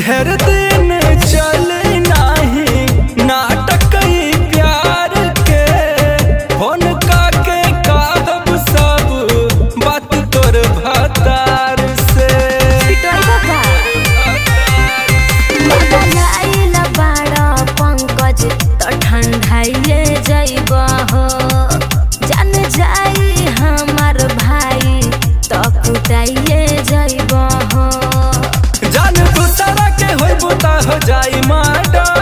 ढेर दिन चले नाही नाटक ई प्यार के फोन काके कहब सब बात तोर भतार से पिटोई बाबा बदलाइल बाड़ा पंकज तो ठंडाइए जइब हो जान जाई हमार भाई तो कुटाइए जइब हो जान दूसरा के होइबू त हो जाई माडर